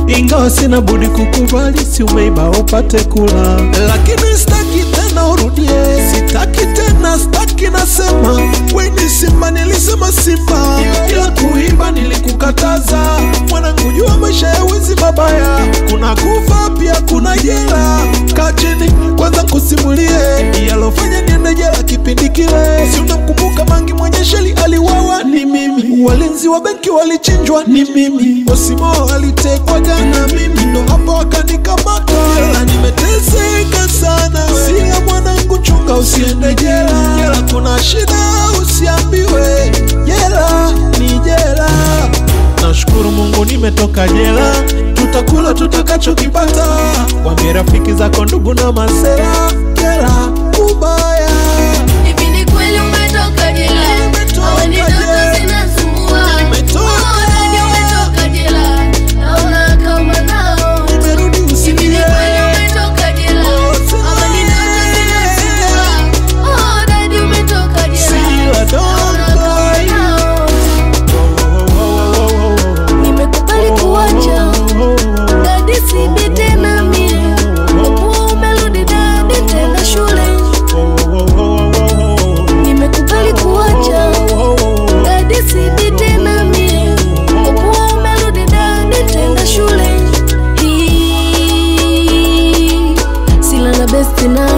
ingawa sina budi kukubali, si umeiba upate kula, lakini sitaki tena urudie, sitaki tena, sitaki nasema, we ni Simba, nilisema Simba, ila kuimba nilikukataza. Mwanangu, jua maisha ya wizi mabaya, kuna kufa pia kuna jela. Kaa chini kwanza kusimulie yalofanya niende jela kipindi kile, si unamkumbuka Mangi mwenye sheli aliwawa, ni mimi. Walinzi wa benki walichinjwa, ni mimi. Osimo alitekwa jana, mimi ndo hapo wakanikamata. Jela nimeteseka sana, sia mwanangu, chunga usiende jela. Jela kuna shida, usiambiwe jela ni jela. Nashukuru Mungu nimetoka jela, tutakula tutakachokipata. Wambie rafiki zako, ndugu na masela, jela kubaya. Hivi ni kweli umetoka jela? Nimetoka Au ni jela. ndoto zinasumbua? Nimetoka. Oh, Dadi umetoka jela. Naona kama nao. Nimerudi Hivi ni usilie. kweli umetoka jela? Au ni ndoto zinasumbua? Oh, Dadi umetoka jela. Sila Naona don't kama cry. nao. Nimekubali kuacha dadi, sibi tena mie. Kwa umerudi dadi tena shule. Nimekubali kuacha dadi, sibi tena mie. Kwa umerudi dadi tena shule. Hii sila na besti na